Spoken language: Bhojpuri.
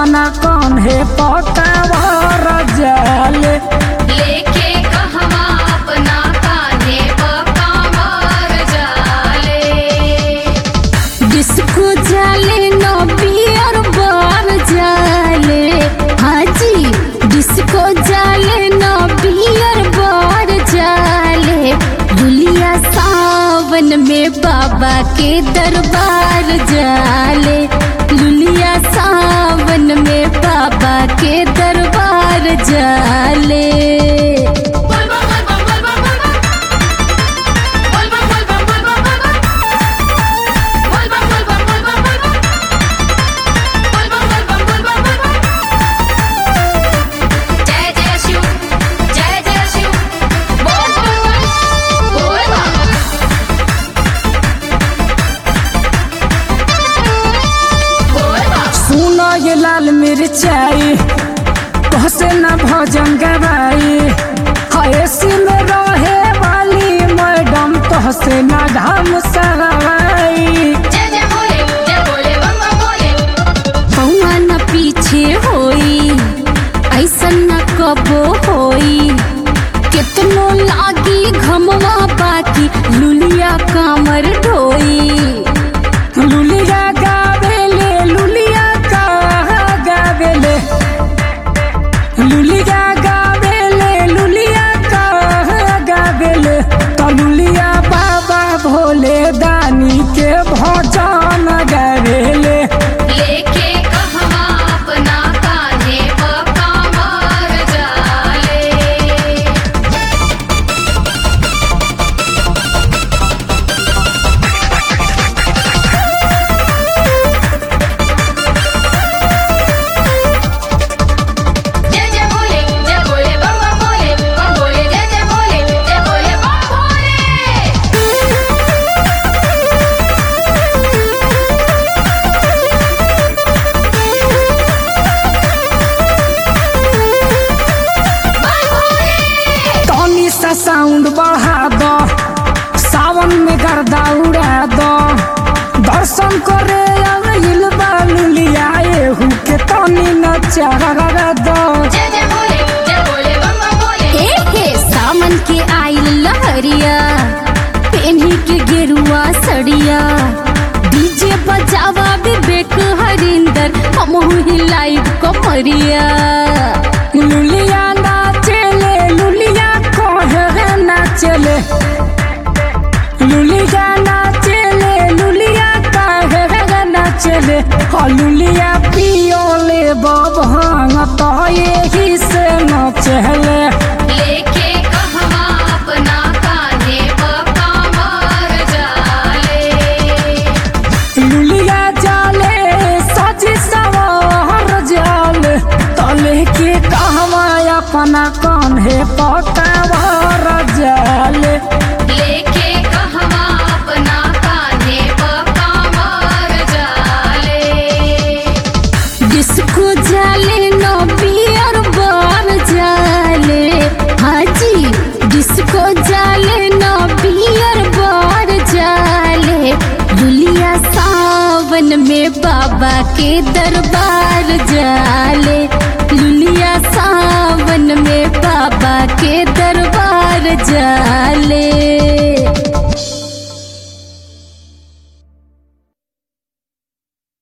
अपना कान्हे पकावर जाले लेके कहवा अपना कान्हे पका मार जाले डिस्को जाले नो बियर बार जाले हाजी डिस्को जाले नो बियर बार जाले दुलिया सावन में बाबा के दरबार जाले लुलिया सावन में बाबा के दरबार जाले बोल बम बोल बम बोल बम बोल बम बोल बम बोल बम बोल बम बोल बम बोल बम बोल बम बोल बम बोल बम बोल बम बोल बम बोल बम जय जय शिव जय जय शिव बोल बम बोल बम बोल बम सुनो ये लाल मिर्चाई कहसे न भजन गवाई हयसी में रहे वाली मैडम तहसे न घाम सराई जय जय बोले जय बोले बम बम बोले पौआ न पीछे होई ऐसन न कबो होई कितनो लागी घमवा बाकी लुलिया कामर ढोई लुलिया गावेले लुलिया का गावेले लुलिया गावेले लुलिया का गावेले तो लुलिया बाबा भोले दानी के भजन गावेले लेके कहवा अपना कान्हे पका मार जाले जय जय बोले जय बोले बम बम बोले बम बोले जय जय बोले जय बोले बम बोले बम बोले तनी सा साउंड बढ़ा दो सावन में गर्दा उड़ा दो दर्शन करे आइल बा लुलिया एहू के तनी नचा दो जय जय बोले जय बोले बम बम बोले हे हे सामन के आइल लहरिया पेन्ही के गेरुआ सड़िया डीजे बजावा विवेक हरिंदर हमहू हिलाइब कमरिया लुलिया नाचेले लुलिया कहे नाचेले लुलिया नाचेले लुलिया कहे नाचेले हाँ लुलिया पियोले बभांग तो यही से नाचेले लेके कहवा अपना कान्हे पका मार जाले लुलिया जाले सजी सवार जाले तले के कहवा अपना कान्हे पकावर जाले लेके कहवा अपना कान्हे पका मार जाले डिस्को जाले नो बियर बार जाले हाजी डिस्को जाले नो बियर बार जाले दुलिया सावन में बाबा के दरबार जाले लुलिया सावन में बाबा के दरबार जाले